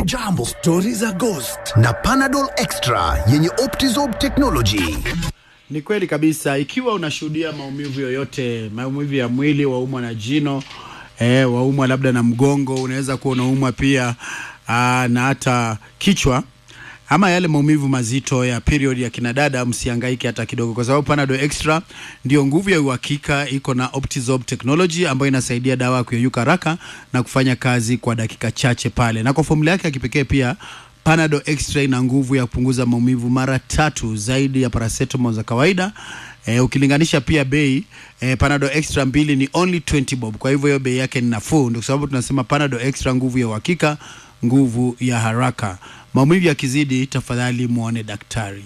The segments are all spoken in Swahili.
Jambo, stori za Ghost na Panadol Extra yenye Optizorb technology. Ni kweli kabisa. Ikiwa unashuhudia maumivu yoyote, maumivu ya mwili, waumwa na jino eh, waumwa labda na mgongo, unaweza kuwa unaumwa pia aa, na hata kichwa ama yale maumivu mazito ya period ya kinadada, msihangaike hata kidogo, kwa sababu Panadol Extra ndio nguvu ya uhakika. Iko na Optizorb technology ambayo inasaidia dawa kuyeyuka haraka na kufanya kazi kwa dakika chache pale, na kwa formula yake ya kipekee pia Panadol Extra ina nguvu ya kupunguza maumivu mara tatu zaidi ya paracetamol za kawaida. E, ukilinganisha pia bei e, Panadol Extra mbili ni only 20 bob. Kwa hivyo hiyo bei yake ni nafuu, ndio sababu tunasema Panadol Extra, nguvu ya uhakika, nguvu ya haraka. Maumivu yakizidi, tafadhali muone daktari.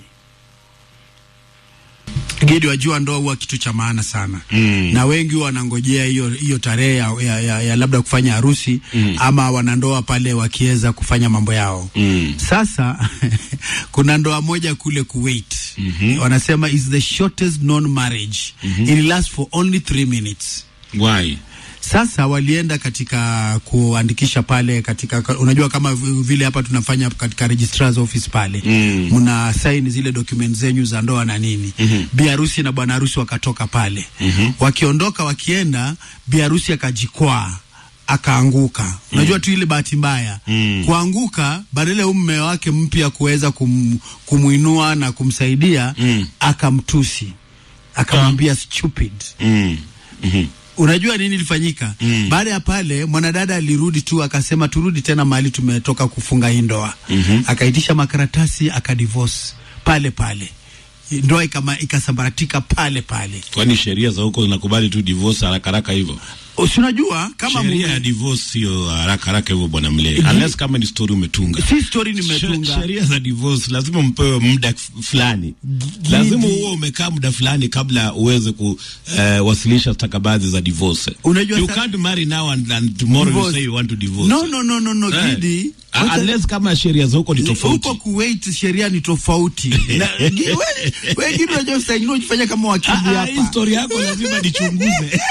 Gidi, wajua ndoa huwa kitu cha maana sana mm. na wengi huwa wanangojea hiyo hiyo tarehe ya, ya, ya, ya labda kufanya harusi mm. ama wanandoa pale wakiweza kufanya mambo yao mm. Sasa kuna ndoa moja kule Kuwait mm -hmm. wanasema is the shortest known marriage mm -hmm. it lasts for only three minutes Why? sasa walienda katika kuandikisha pale katika, unajua kama vile hapa tunafanya katika registrar's office pale mm. mna saini zile document zenyu za ndoa na nini mm -hmm. bi harusi na bwana harusi wakatoka pale mm -hmm. wakiondoka wakienda, bi harusi akajikwaa akaanguka. Unajua mm. tu ile bahati mbaya mm. kuanguka, badala ya mume wake mpya kuweza kum, kumuinua na kumsaidia mm. akamtusi akamwambia stupid Mm. Mhm. Unajua nini ilifanyika? Mm. Baada ya pale mwanadada alirudi tu akasema turudi tena mahali tumetoka kufunga hii ndoa. mm -hmm. Akaitisha makaratasi akadivorce pale pale, ndoa ikama ikasambaratika pale pale. Kwani sheria za huko zinakubali tu divorce haraka haraka hivyo? Si unajua kama Sheria ya mume, divorce sio haraka haraka hivyo bwana Mle, unless kama ni story umetunga. si story She- nimetunga Sheria za divorce lazima mpewe muda f- fulani, lazima uwe umekaa muda fulani kabla uweze kuwasilisha stakabadhi za divorce. Unajua you sa- can't marry now and, and tomorrow Divorce. you say you want to divorce. no no no no no Eh. Gidi Ah, wacha- unless kama sheria za huko ni tofauti. huko Kuwait sheria ni tofauti. Na- Gi- we- we Gidi, unajua saa ingine unajifanya kama wakili Ah, ah, hii hapa. story yako lazima nichunguze.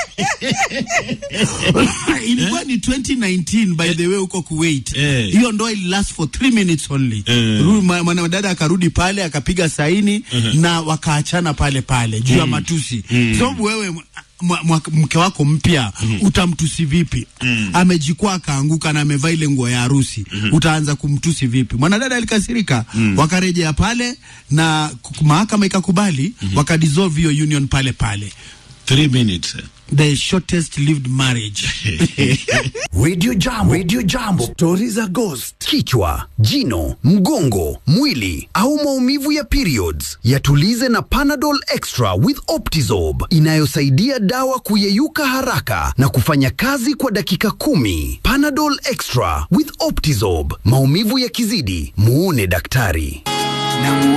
ilikuwa ni 2019 by the way huko Kuwait. Eh. Hiyo ndoa ili last for 3 minutes only. Eh. Ru- ma- Mwanadada akarudi pale akapiga saini na wakaachana pale pale juu ya matusi. Sababu wewe mwa- mwa- mke wako mpya utamtusi vipi? Amejikwaa akaanguka na amevaa ile nguo ya harusi, utaanza kumtusi vipi? Mwanadada alikasirika, wakarejea pale na ku- mahakama ikakubali, wakadissolve hiyo union pale pale. Three minutes. The shortest lived marriage. Radio Jambo, Radio Jambo, stori za Ghost. Kichwa, jino, mgongo, mwili au maumivu ya periods, yatulize na Panadol Extra with Optizorb inayosaidia dawa kuyeyuka haraka na kufanya kazi kwa dakika kumi. Panadol Extra with Optizorb, maumivu yakizidi, muone daktari.